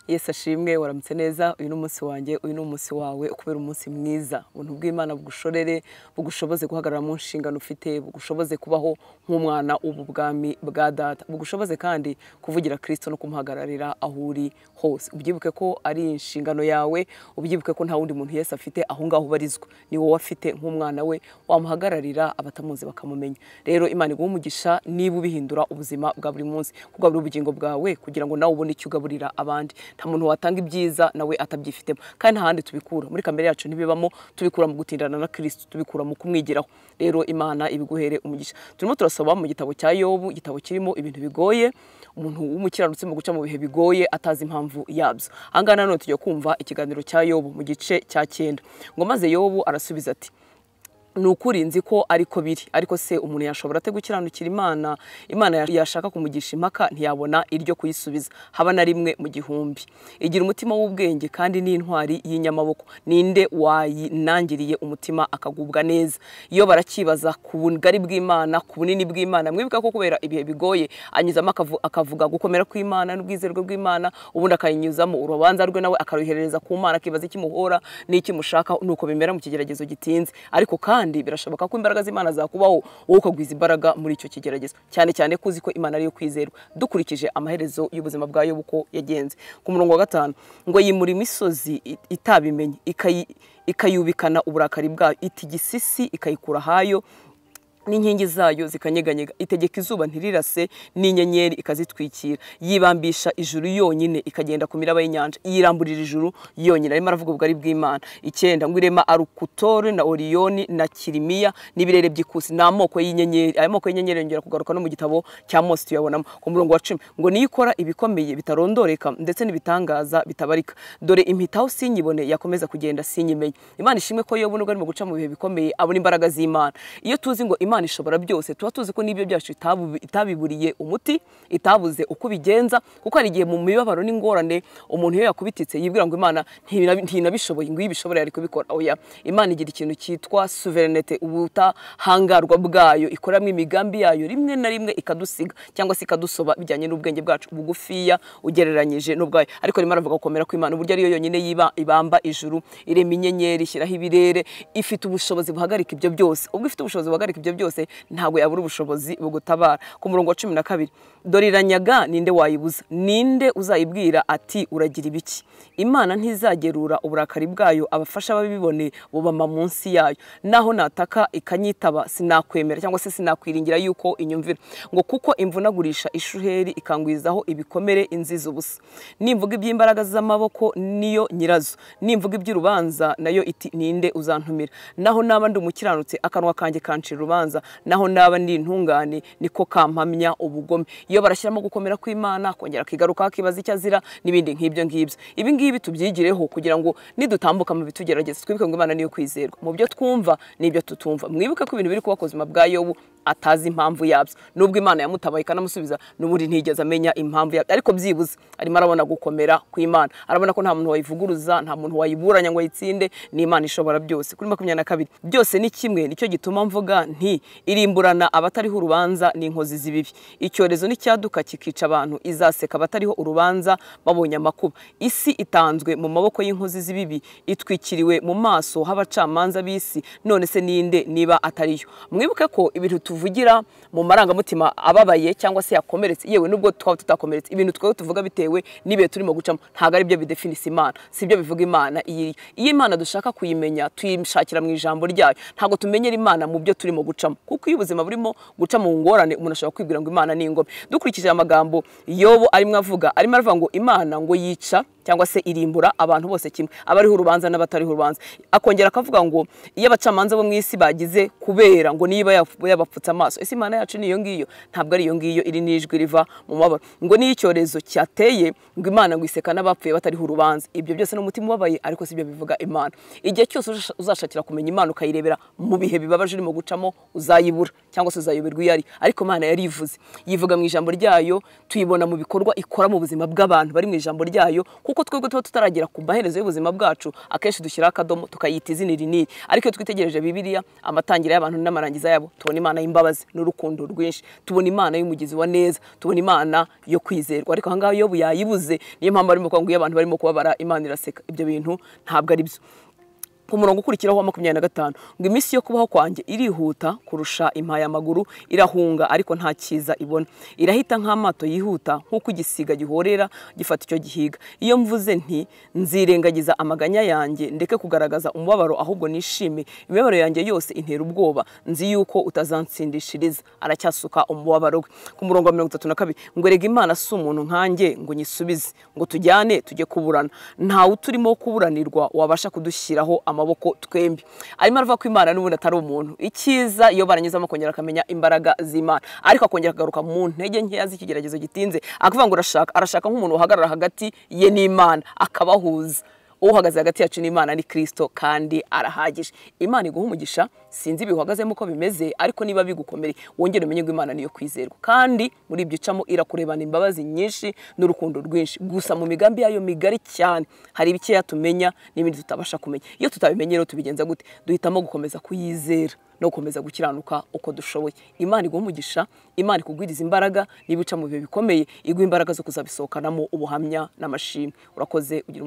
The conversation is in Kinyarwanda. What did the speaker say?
Yesu ashimwe waramutse neza uyu ni umunsi wanjye uyu ni umunsi wawe ukubera umunsi mwiza ubuntu bw'Imana bugushorere bugushoboze guhagarara mu nshingano ufite bugushoboze kubaho nk'umwana w'ubwami bwa data bugushoboze kandi kuvugira Kristo no kumuhagararira aho uri hose ubyibuke ko ari inshingano yawe ubyibuke ko nta wundi muntu Yesu afite aho ngaho ubarizwa ni wowe afite nk'umwana we wamuhagararira abatamuzi bakamumenya rero Imana iguhe umugisha niba ubihindura ubuzima bwa buri munsi kugaburira ubugingo bwawe kugira ngo nawe ubone icyo ugaburira abandi nta muntu watanga ibyiza nawe atabyifitemo kandi nta handi tubikura muri kamere yacu ntibibamo tubikura mu gutindana na Kristo tubikura mu kumwigiraho rero Imana ibiguhere umugisha turimo turasaba mu gitabo cya Yobu igitabo kirimo ibintu bigoye umuntu w'umukiranutsi mu guca mu bihe bigoye atazi impamvu yabyo aha ngaha nanone tujya kumva ikiganiro cya Yobu mu gice cya cyenda ngo maze Yobu arasubiza ati ni ukuri nzi ko ariko biri ariko se umuntu yashobora ate gukiranukira imana imana yashaka kumugisha impaka ntiyabona iryo kuyisubiza haba na rimwe mu gihumbi igira umutima w'ubwenge kandi n'intwari y'inyamaboko ninde wayinangiriye umutima akagubwa neza iyo barakibaza ku bugari bw'imana ku bunini bw'imana mwibuka ko kubera ibihe bigoye anyuzamo akavu- akavuga gukomera kw'imana n'ubwizerwe bw'imana ubundi akayinyuzamo urubanza rwe nawe akaruhereza ku mana akibaza ikimuhora n'ikimushaka nuko bimera mu kigeragezo gitinze ariko kandi birashoboka ko imbaraga z'imana zakubaho wowe ukagwiza imbaraga muri icyo kigeragezo cyane cyane ko uzi ko imana ariyo kwizerwa dukurikije amaherezo y'ubuzima bwa yobu uko yagenze ku murongo wa gatanu ngo yimura imisozi i- itabimenye ikayi- ikayubikana uburakari bwayo itigisisi ikayikura ahayo n'inkingi zayo zikanyeganyega itegeka izuba ntirirase n'inyenyeri ikazitwikira yibambisha ijuru yonyine ikagenda ku miraba y'inyanja yiramburira ijuru yonyine arimo aravuga ubugari bw'imana icyenda ngo irema arukutore na oriyoni na kirimiya n'ibirere by'ikusi ni amoko y'inyenyeri ayo moko y'inyenyeri yongera kugaruka no mu gitabo cya mose tuyabonamo ku murongo wa cumi ngo niyo ikora ibikomeye bitarondoreka ndetse n'ibitangaza bitabarika dore impitaho sinyibone yakomeza kugenda sinyimenye imana ishimwe ko yobu nubwo arimo guca mu bihe bikomeye abona imbaraga z'imana iyo tuzi ngo imana ishobora byose tuba tuzi ko n'ibyo byacu itabu- itabiburiye umuti itabuze uko ubigenza kuko hari igihe mu mibabaro n'ingorane umuntu iyo yakubititse yibwira ngo imana ntinabi- ntinabishoboye ngo iyo ibishoboye ari kubikora oya imana igira ikintu cyitwa suverenete ubutahangarwa bwayo ikoramo imigambi yayo rimwe na rimwe ikadusiga cyangwa se ikadusoba bijyanye n'ubwenge bwacu bugufiya ugereranyije n'ubwayo ariko rimwe aravuga gukomera kw'imana uburyo ariyo yonyine yiba ibamba ijuru irema inyenyeri ishyiraho ibirere ifite ubushobozi buhagarika ibyo byose ubwo ifite ubushobozi buhagarika ibyo byose ntabwo yabura ubushobozi bugutabara ku murongo wa cumi na kabiri dore iranyaga ninde wayibuza ninde uzayibwira ati uragira ibiki imana ntizagerura uburakari bwayo abafasha babibone bubama munsi yayo naho nataka ikanyitaba sinakwemera cyangwa se sinakwiringira yuko inyumvira ngo kuko imvunagurisha ishuheri ikangwizaho ibikomere inziza ubusa nimvuga iby'imbaraga z'amaboko niyo nyirazo nimvuga iby'urubanza nayo iti ninde uzantumira naho naba ndi umukiranutsi akanwa kanjye kancira urubanza naho naba ndi intungane niko kampamya ubugome iyo barashyiramo gukomera kw'imana kongera akigaruka akibaza icyo azira n'ibindi nk'ibyo ngibyo ibi ngibi tubyigireho kugira ngo nidutambuka mu bitugerageza twibuke ngo imana niyo kwizerwa mu byo twumva n'ibyo tutumva mwibuke ko ibintu biri kuba ku buzima bwa yobu atazi impamvu yabyo nubwo imana yamutabaye ikanamusubiza n'ubundi ntigeze amenya impamvu yabyo ariko byibuze arimo arabona gukomera kw'imana arabona ko nta muntu wayivuguruza nta muntu wayiburanya ngo ayitsinde ni imana ishobora byose kuri makumyabiri na kabiri byose ni kimwe nicyo gituma mvuga nti irimburana abatariho urubanza n'inkozi z'ibibi icyorezo n'icyaduka kikica abantu izaseka abatariho urubanza babonye amakuba isi itanzwe mu maboko y'inkozi z'ibibi itwikiriwe mu maso h'abacamanza b'isi none se ninde niba atariyo mwibuke ko ibintu tuvugira mu marangamutima ababaye cyangwa se yakomeretse yewe nubwo twaba tutakomeretse ibintu twe tuvuga bitewe n'ibihe turimo gucamo ntabwo ari byo bidefinisa imana si byo bivuga imana iyo iriyo iyo imana dushaka kuyimenya tuyishakira mu ijambo ryayo ntabwo tumenyera imana mu byo turimo gucamo kuko iyo ubuzima burimo guca mu ngorane umuntu ashobora kwibwira ngo imana ni ingome dukurikije aya magambo yobo arimo avuga arimo aravuga ngo imana ngo yica cyangwa se irimbura abantu bose kimwe abariho urubanza n'abatariho urubanza akongera akavuga ngo iyo abacamanza bo mu isi bagize kubera ngo niba yaf- yabapfutse amaso ese imana yacu ni iyo ngiyo ntabwo ari iyo ngiyo iri n'ijwi riva mu mabara ngo niyo icyorezo cyateye ngo imana ngo iseka n'abapfuye batariho urubanza ibyo byose ni umutima ubabaye ariko si byo bivuga imana igihe cyose uzasha- uzashakira kumenya imana ukayirebera mu bihe bibabaje urimo gucamo uzayibura cyangwa se uzayoberwa iyo ari ariko imana yarivuze yivuga mu ijambo ryayo tuyibona mu bikorwa ikora mu buzima bw'abantu bari mu ijambo ryayo kuko twebwe tuba tutaragera ku maherezo y'ubuzima bwacu akenshi dushyiraho akadomo tukayita izina iri n'iri ariko iyo twitegereje bibiliya amatangiriro y'abantu n'amarangiza yabo tubona imana imbabazi n'urukundo rwinshi tubona imana y'umugizi wa neza tubona imana yo kwizerwa ariko ahangaha iyo yayibuze niyo mpamvu barimo kuvuga ngo iyo abantu barimo kubabara imana iraseka ibyo bintu ntabwo ari byo ku murongo ukurikiraho wa makumyabiri na gatanu ngo iminsi yo kubaho kwanjye irihuta kurusha impayamaguru irahunga ariko nta cyiza ibona irahita nk'amato yihuta nk'uko igisiga gihorera gifata icyo gihiga iyo mvuze nti nzirengagiza amaganya yanjye ndeke kugaragaza umubabaro ahubwo nishime imibabaro yanjye yose intera ubwoba nzi yuko utazansindishiriza aracyasuka umubabaro we ku murongo wa mirongo itatu na kabiri ngo erega imana si umuntu nkanjye ngo nyisubize ngo tujyane tujye kuburana ntawe uturimo kuburanirwa wabasha kudushyiraho ama amaboko twembi arimo aravuga ko imana n'ubundi atari umuntu icyiza iyo baranyuzamo akongera akamenya imbaraga z'imana ariko akongera akagaruka mu ntege nkeya z'ikigeragezo gitinze akavuga ngo urashaka arashaka nk'umuntu wahagarara hagati ye n'imana akabahuza uhagaze hagati yacu n'imana ni kirisito kandi arahagije imana iguha umugisha sinzi biwuhagazemo uko bimeze ariko niba bigukomere wongere umenye ngo imana niyo kwizerwa kandi muri ibyo icamo irakurebana imbabazi nyinshi n'urukundo rwinshi gusa mu migambi yayo migari cyane hari ibikeya tumenya n'ibindi tutabasha kumenya iyo tutabimenye rero tubigenza gute duhitamo gukomeza kuyizera no gukomeza gukiranuka uko dushoboye imana iguha umugisha imana ikugwiriza imbaraga niba uca mu bihe bikomeye iguha imbaraga zo kuzabisohokanamo ubuhamya n'amashimwe urakoze ugira